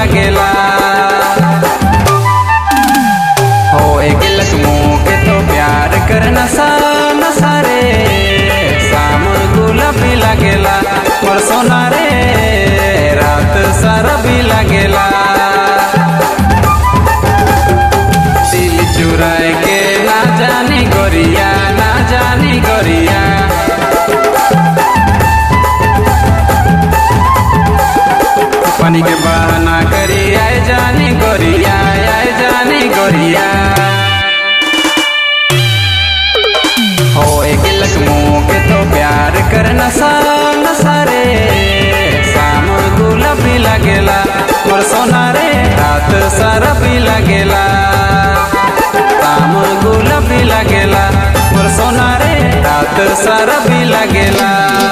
लागेला हो एक लक्ष्मो के तो प्यार कर नशा नशा रे शाम गुलाबी लागेला और सोना रे रात सारा भी लागेला दिल चुराए के ना जानी गोरिया ना जानी गोरिया पानी के बहाना करी आए जानी गोरिया आए जानी गोरिया हो एक लक्ष्मो के तो प्यार कर नशा नशा रे शाम गुलाबी लागेला और सोना रे रात सारा भी लागेला शाम गुलाबी लागेला और सोना रे रात सारा भी लागेला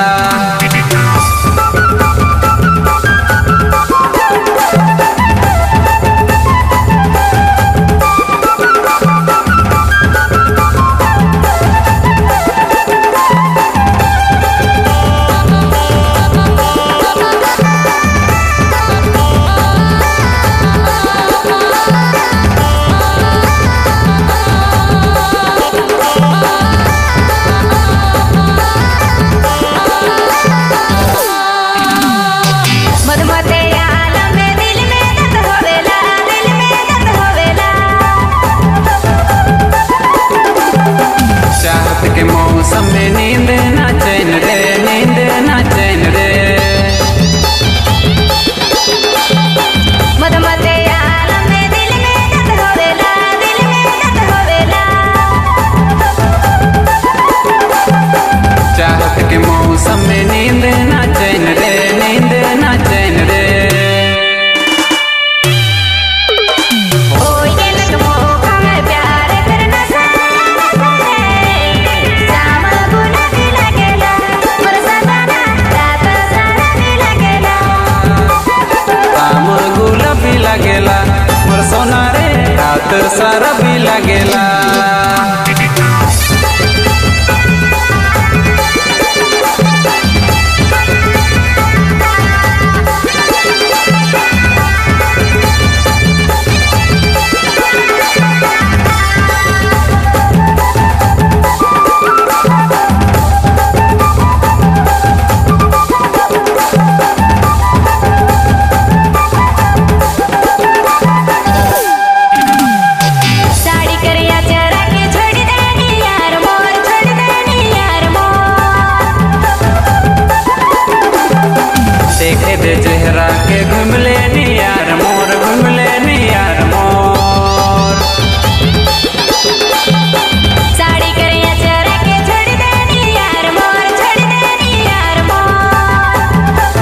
मधुमते आलम में दिल में दर्द होवेला दिल में दर्द होवेला चाहत के मौसम में नींद ना चैन रे नींद ना चैन रे मधुमते आलम में दिल में दर्द होवेला दिल में दर्द होवेला चाहत के मौसम में नींद ना चैन रे नींद ना चैन रे ओ ये लखमो हमें प्यार करना सारा शाम गुलाबी लगेला मोर सजना रात सारा भी लगेला शाम गुलाबी लागेला मोर सोना रे रात सारा भी लागेला साड़ी करिया चरा के छोड़ देनी यार मोर छोड़ देनी यार मोर देखे दे चेहरा के घूम लेनी यार मोर घूम लेनी यार मोर साड़ी करिया चरा के छोड़ देनी यार मोर छोड़ देनी यार मोर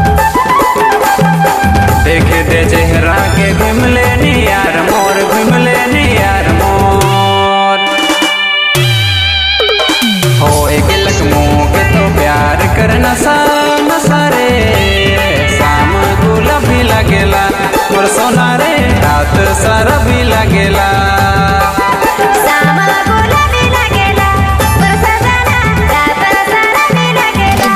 देखे दे चेहरा के घूम लेनी यार मोर घूम लेनी यार मोर हो एक लक्ष्मो के तो प्यार कर नशा नशा रे शाम गुलाबी लागेला मोर सोना रे रात सारा भी लागेला शाम गुलाबी लगेला मोर सजना रात सारा भी लगेला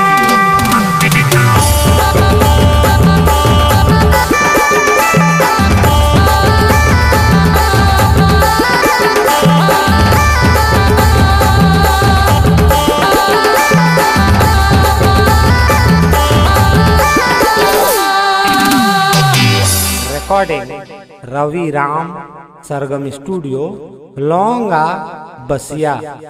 recording Ravi Ram Sargam Studio Longa Basia